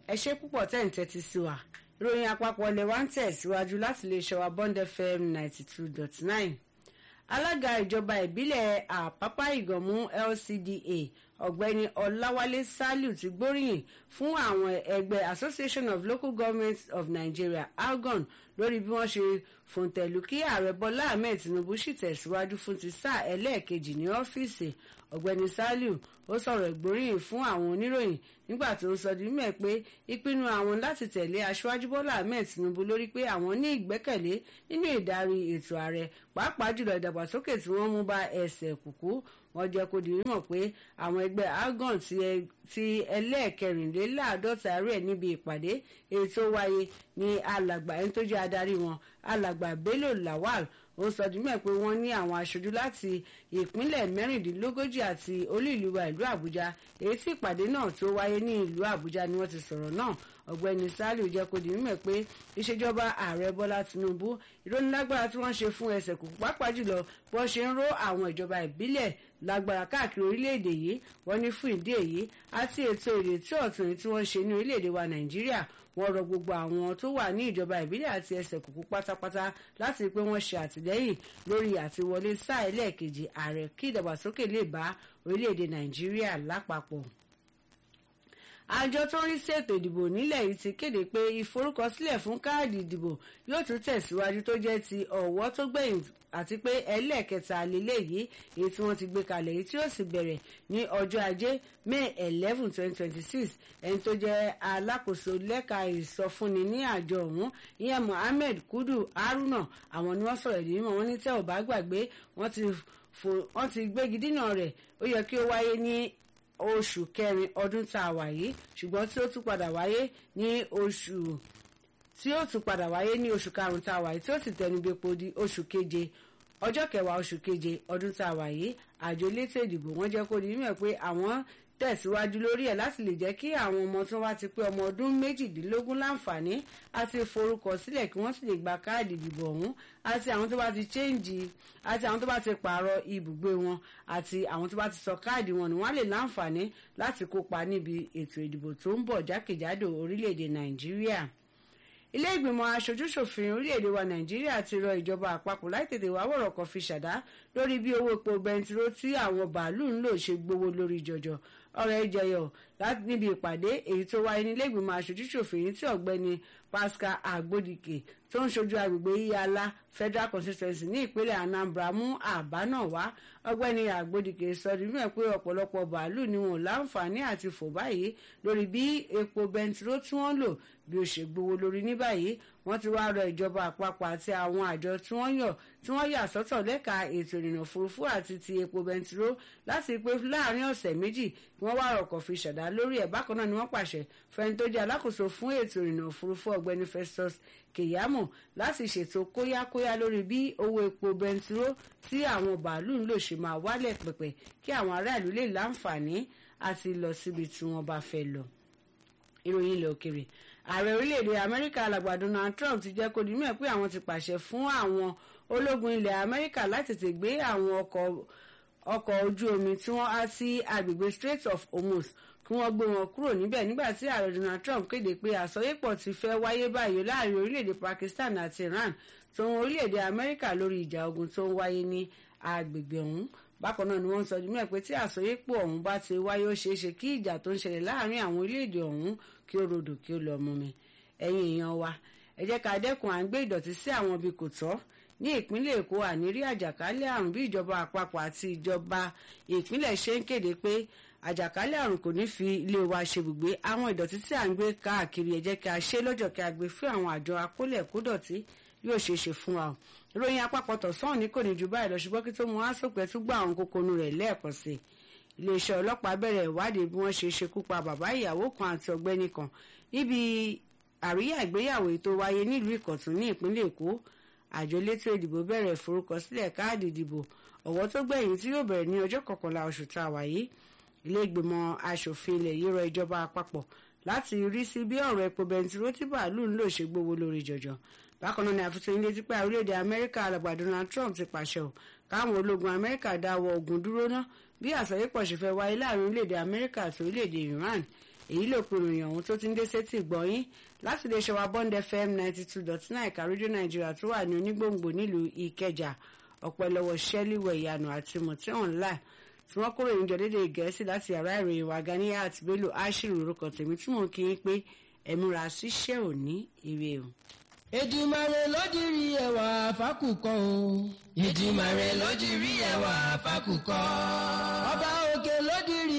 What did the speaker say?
ẹ ṣe púpọ̀ tẹ́ ń tẹ́tí sí wa ìròyìn àpapọ̀ ilẹ̀ wa ń tẹ̀síwájú láti lè ṣọwà bond fm ninety two dot nine alága ìjọba ìbílẹ̀ àpápá ìgànmú lcda ọ̀gbẹ́ni ọláwálé saliu ti gbóríyìn fún àwọn ẹgbẹ́ association of local governments of nigeria algon lórí bí wọ́n ṣe fòǹtẹ̀lù kí ààrẹ bọ́lá ahmed tinubu sì tẹ̀síwájú fún ti sáà ẹlẹ́ẹ̀kejì ní ọ́fíìsì ọ̀gbẹ́ni saliu ó sọ̀rọ̀ ìgbóríyìn fún àwọn oníròyìn nígbà tó ń sọ di mímọ̀ pé ìpinnu àwọn láti tẹ̀lé aṣáájú bọ́lá ahmed tinubu lórí pé àwọn ní ìgbẹ́kẹ̀lé nínú ìdarí ètò ààrẹ pàápàá jùlọ ìdàgbàsókè tí wọ́n mú bá ẹsẹ̀ kùkú wọ́n jẹ́ kó di mímọ̀ pé àwọn ẹgbẹ́ algon ti ẹlẹ́ẹ̀kẹrìnléláàádọ́ta rẹ̀ níbi ìpàdé èyí tó wáyé ní alàgbà ẹni tó jẹ́ adarí wọn alàgbà bello lawal ó sọ di mẹ́ pé wọ́n ní àwọn aṣojú láti ìpínlẹ̀ mẹ́rìndínlógójì àti olú ìlú wa ìlú àbújá èyí tí ìpàdé náà tó wáyé ní ìlú àbújá ni wọ́n ti sọ̀rọ̀ náà ọ̀gbẹ́ni saliu jẹ́ kó di mímọ̀ pé ìṣèjọba ààrẹ bọ́lá tinubu ìrónilágbára tí wọ́n ṣe fún ẹsẹ̀ kù pàápàá jùlọ bí wọ́n ṣe ń ró àwọn ìjọba ìbílẹ̀ lágbára káàkiri orílẹ̀-èdè yìí wọ́n ní fún ìdí èyí àti ètò ìrètí ọ̀tun tí wọ́n ṣe ní orílẹ̀-èdè wa nàìjíríà wọ́n rọ gbogbo àwọn tó wà ní ìjọba ìbílẹ̀ àti ẹsẹ̀ kùkú pátápátá láti pé wọ́n ṣe àtìlẹ́yìn lórí àtiwọlé sáà ẹlẹ́ẹ̀kejì ààrẹ kí ìdàgbàsókè lè bá orílẹ̀-èdè nàìjíríà lápapọ̀ àjọ tó ń rí sí ètò ìdìbò nílẹ̀ yìí ti kéde pé ìforúkọsílẹ̀ fún káàdì ìdìbò yóò tún tẹ̀síwájú tó jẹ́ ti ọ̀wọ́ tó gbẹ̀yìn àti pé ẹlẹ́ẹ̀kẹta lélẹ̀ yìí èyí tí wọ́n ti gbé kalẹ̀ yìí tí ó sì bẹ̀rẹ̀ ní ọjọ́ ajé may eleven twenty twenty six ẹni tó jẹ́ alákòóso lẹ́ka ìsọfúnni ní àjọ ọ̀hún ìyẹn mohammed kudu haruna àwọn ni wọ́n sọ̀rọ̀ ìdí mímọ́ wọn ní tẹ́ ò bá gbàgbé wọ́n ti gbégi dínà rẹ̀ ó yẹ kí ó wáyé ní oṣù kẹrin ọdún tá a wà yìí ṣùgbọ́n tí ó tún padà wáyé ní oṣù tí ó tún padà wáyé ní oṣù karùn-ún tá a wà yìí tí ó sì tẹnubẹ́po di oṣù keje ọjọ́ kẹwàá oṣù keje ọdún tá a wà yìí àjọ elétò ìdìbò wọ́n jẹ́ kó di mímọ̀ pé àwọn tẹ̀síwájú lórí ẹ̀ láti lè jẹ́ kí àwọn ọmọ tí wọ́n bá ti pé ọmọ ọdún méjìdínlógún láǹfààní àti forúkọ sílẹ̀ kí wọ́n sì lè gba káàdì ìdìbò ọ̀hún àti àwọn tó bá ti chẹ́ǹjì àti àwọn tó bá ti pààrọ̀ ibùgbé wọn àti àwọn tó bá ti sọ káàdì wọn ni wọ́n lè láǹfààní láti kópa níbi ètò ìdìbò tó ń bọ̀ jákèjádò orílẹ̀-èdè nàìjíríà ilé ìgbìmọ̀ aṣojúṣòfin orílẹ̀-èdè wa nàìjíríà ti rọ ìjọba àpapọ̀ láì tètè wá wọ̀rọ̀ kan fi ṣàdá lórí bí owó epo bẹntiró tí àwọn bàálù ń lò ṣe gbowó lórí jọjọ ọ̀rọ̀ ẹ jẹyọ níbi ìpàdé èyí tó wáyé nílé ìgbìmọ̀ aṣojúṣòfin tí ọ̀gbẹ́ni pascal agbodike tó ń ṣojú agbègbè iyala federal constituency ní ìpínlẹ̀ anambra mú àbá náà wá ọ̀gbẹ́ni agbodike sọ nínú ẹ̀ pé ọ̀pọ̀lọpọ̀ bàálù ni wọn ò láǹfààní àti fò báyìí lórí bí epo bẹntiró tí wọ́n lò bí ó ṣe gbowó lórí ní báyìí wọ́n ti wá rọ ìjọba àpapọ̀ àti àwọn àjọ tí wọ́n yàn tí wọ́n yà sọ́tọ̀ lẹ́ka ètò ìrìnnà òfurufú àti ti epo bẹntiró láti pé láàrin ọ̀sẹ̀ méjì kí wọ́n wá rọ̀kọ̀ fi ṣàdá lórí ẹ̀ bákan náà ni wọ́n pàṣẹ fẹ́ni tó jẹ́ alákòóso fún ètò ìrìnnà òfurufú ọ̀gbẹ́ni Festus Keyamo láti ṣètò kóyákóyá lórí bí owó epo bẹntiró tí àwọn bàálù ń lò ṣe máa wálẹ̀ pẹ̀pẹ̀ kí àwọn aráàlú lè láǹfààní àti lọ síbi tí wọ́n bá fẹ́ lọ. ìròyìn ilẹ̀ òkèrè ààrẹ orílẹ̀-èdè amẹ́ríkà alàgbà donald trump ti jẹ́ kó di mọ̀ pé àwọn ti pàṣẹ fún àwọn ológun ilẹ̀ amẹ́ríkà láti tètè gbé àwọn ọkọ̀ ọkọ̀ ojú omi tí wọ́n á sí agbègbè strait of hormuz kí wọ́n gbé wọn kúrò níbẹ̀ nígbà tí ààrẹ donald trump kéde pé àsọyépọ̀ ti fẹ́ wáyé báyìí láàrin orílẹ̀-èdè pakistan àti iran tó ń orílẹ̀-èdè amẹ́ríkà lórí ìjà ogun tó ń wáyé ní agbègbè ọ̀hún bákan náà ni wọ́n ń sọ jùmọ̀ pé tí àsọyépọ̀ ọ̀hún bá ti wáyé ó ṣeé ṣe kí ìjà tó ń ṣẹlẹ̀ láàrin àwọn orílẹ̀-èdè ọ̀hún kí ó rodò kí ó lọ mú mi ẹ̀yin èèyàn wa ẹ jẹ́ ká dẹ́kun à ń gbé ìdọ̀tí sí àwọn ibi kò tọ́ ní ìpínlẹ̀ èkó ànírí àjàkálẹ̀ àrùn bí ìjọba àpapọ̀ àti ìjọba ìpínlẹ̀ ṣe ń kéde pé àjàkálẹ̀ àrùn kò ní fi ilé wa ṣebùgbé àwọn ìdọ̀tí tí à ń gbé káàkiri ẹ jẹ́ kí a ṣe lọ́jọ́ kí a gbé fún àwọn àjọ akólẹ̀ kódọ̀tí yóò ṣeé ṣe fún wa o ìròyìn àpapọ̀ tọ̀sán ní kò ní ju báyìí lọ ṣùgbọ́n kí tó mú asòpẹ́ tún gbọ́ àwọn kókónú rẹ̀ lẹ́ẹ̀kan sí i iléeṣẹ́ ọlọ́pàá bẹ̀rẹ̀ ìwádìí bí wọ́n ṣe ṣekú pa bàbá ìyàwó kan àti ọ̀gbẹ́ni kan níbi àríyá ìgbéyàwó tó wáyé nílùú ìkọ̀tún ní ìpínlẹ̀ èkó àjọ elétò ìdìbò bẹ̀rẹ̀ ìforúkọsílẹ̀ káàdì ìdìbò ọ̀wọ́ tó gbẹ̀yìn tí yóò bẹ̀rẹ̀ ní ọjọ́ kọkànlá oṣù tá a wà yìí ilé ìgbìmọ̀ asòfin ilẹ̀ yìí rọ ìjọba àpapọ̀ láti rí sí bí ọ̀rọ̀ epo bẹntiró tí bàálù ń lò ṣe gbówó lórí jọjọ bákan náà ni àfihàn ilé tí pé orílẹ̀-èdè amẹ́ríkà alàgbà Donald Trump ti pàṣẹ ò káwọn ológun amẹ́ríkà dáwọ́ ogun dúró ná bí àsọyépọ̀ ṣe fẹ́ wáyé láàrin orílẹ̀-èdè amẹ́ríkà àti orílẹ̀-èdè Iran èyí ló pe ìròyìn ọ̀hún tó ti ń dé sétí ìgbọ̀nyín láti lè ṣe wa bond fm ninety two dot nine ẹ̀ka rédíò nàìjíríà tó wà ní onígbòǹgbò nílùú ìkẹjà ọ̀pọ̀ lọ́wọ́ ṣẹ́líwẹ̀ ìyànà àti mọ̀tí online tí wọ́n kúrò níjọ dédé gẹ̀ẹ́sì láti yàrá ìròyìn wa Ganiat Bello ashiru orúkọ tèmi tí mò ń kí yín pé ẹ̀múra síṣẹ́ òní ire o. Èdùmàrè ló dirí ẹwà fákùkọ o. Èdùmàrè ló dirí ẹwà fákùkọ. ọba òkè ló dirí